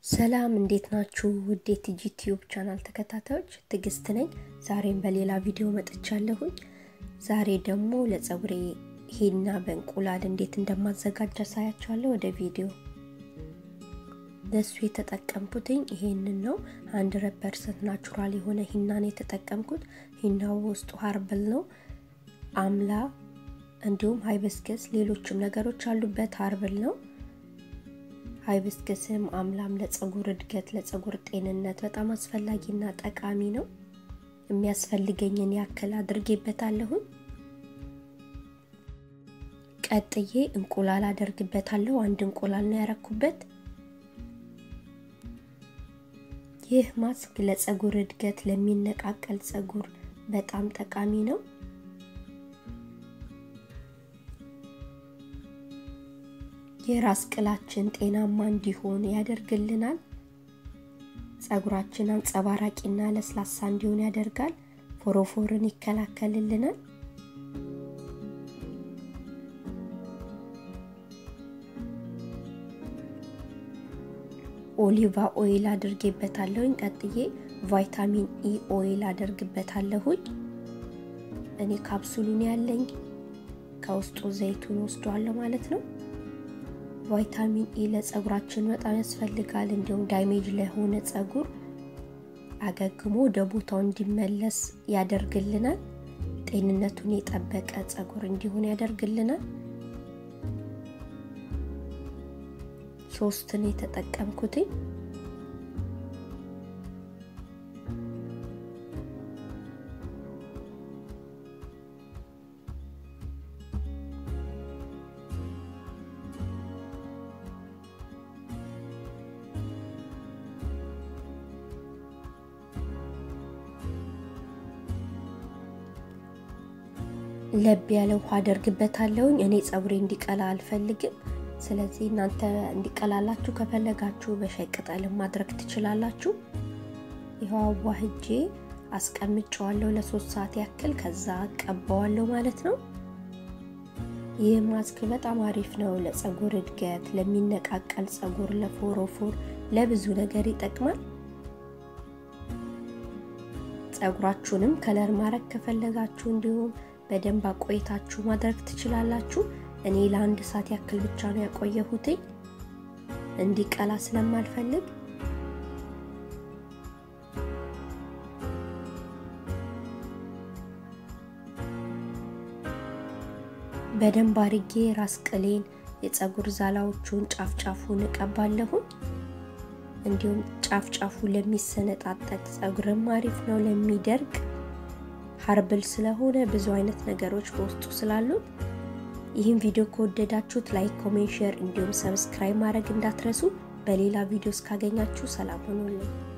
ሰላም እንዴት ናችሁ? ውድ የቲጂ ቲዩብ ቻናል ተከታታዮች ትዕግስት ነኝ። ዛሬም በሌላ ቪዲዮ መጥቻለሁኝ። ዛሬ ደግሞ ለፀጉሬ ሂና በእንቁላል እንዴት እንደማዘጋጅ አሳያችኋለሁ። ወደ ቪዲዮ ለሱ የተጠቀምኩትኝ ይሄንን ነው። ሀንድረድ ፐርሰንት ናቹራል የሆነ ሂናን የተጠቀምኩት። ሂናው ውስጡ ሀርብል ነው፣ አምላ እንዲሁም ሃይበስከስ ሌሎችም ነገሮች አሉበት። ሀርብል ነው። ሃይብስከስም አምላም ለፀጉር እድገት ለፀጉር ጤንነት በጣም አስፈላጊና ጠቃሚ ነው። የሚያስፈልገኝን ያክል አድርጌበታለሁኝ። ቀጥዬ እንቁላል አደርግበታለሁ። አንድ እንቁላል ነው ያረኩበት። ይህ ማስክ ለፀጉር እድገት ለሚነቃቀል ፀጉር በጣም ጠቃሚ ነው። የራስ ቅላችን ጤናማ እንዲሆን ያደርግልናል። ፀጉራችን አንጸባራቂና ለስላሳ እንዲሆን ያደርጋል። ፎሮፎርን ይከላከልልናል። ኦሊቫ ኦይል አድርጌበታለሁኝ። ቀጥዬ ቫይታሚን ኢ ኦይል አደርግበታለሁኝ። እኔ ካፕሱሉን ያለኝ ከውስጡ ዘይቱን ወስዷለሁ ማለት ነው። ቫይታሚን ኢ ለፀጉራችን በጣም ያስፈልጋል። እንዲሁም ዳሜጅ ለሆነ ፀጉር አገግሞ ወደ ቦታው እንዲመለስ ያደርግልናል። ጤንነቱን የጠበቀ ፀጉር እንዲሆን ያደርግልናል። ሶስትን የተጠቀምኩትኝ ለብ ያለ ውሃ አደርግበታለሁኝ። እኔ ፀጉሬ እንዲቀላ አልፈልግም። ስለዚህ እናንተ እንዲቀላላችሁ ከፈለጋችሁ በሻይ ቅጠልም ማድረግ ትችላላችሁ። ይኸው አዋህጄ አስቀምጨዋለሁ ለሶስት ሰዓት ያክል። ከዛ ቀባዋለሁ ማለት ነው። ይህ ማስክ በጣም አሪፍ ነው ለፀጉር እድገት፣ ለሚነቃቀል ፀጉር፣ ለፎሮፎር፣ ለብዙ ነገር ይጠቅማል። ፀጉራችሁንም ከለር ማድረግ ከፈለጋችሁ እንዲሁም በደንብ አቆይታችሁ ማድረግ ትችላላችሁ። እኔ ለአንድ ሰዓት ያክል ብቻ ነው ያቆየሁትኝ እንዲቀላ ስለማልፈልግ። በደንብ አርጌ ራስ ቅሌን የፀጉር ዛላዎቹን ጫፍ ጫፉን እቀባለሁኝ። እንዲሁም ጫፍ ጫፉ ለሚሰነጣጠቅ ፀጉርም አሪፍ ነው ለሚደርቅ ሀርብል ስለሆነ ብዙ አይነት ነገሮች በውስጡ ስላሉት ይህን ቪዲዮ ከወደዳችሁት ላይክ፣ ኮሜንት፣ ሼር እንዲሁም ሰብስክራይብ ማድረግ እንዳትረሱ። በሌላ ቪዲዮ እስካገኛችሁ ሰላም ሆኖልኝ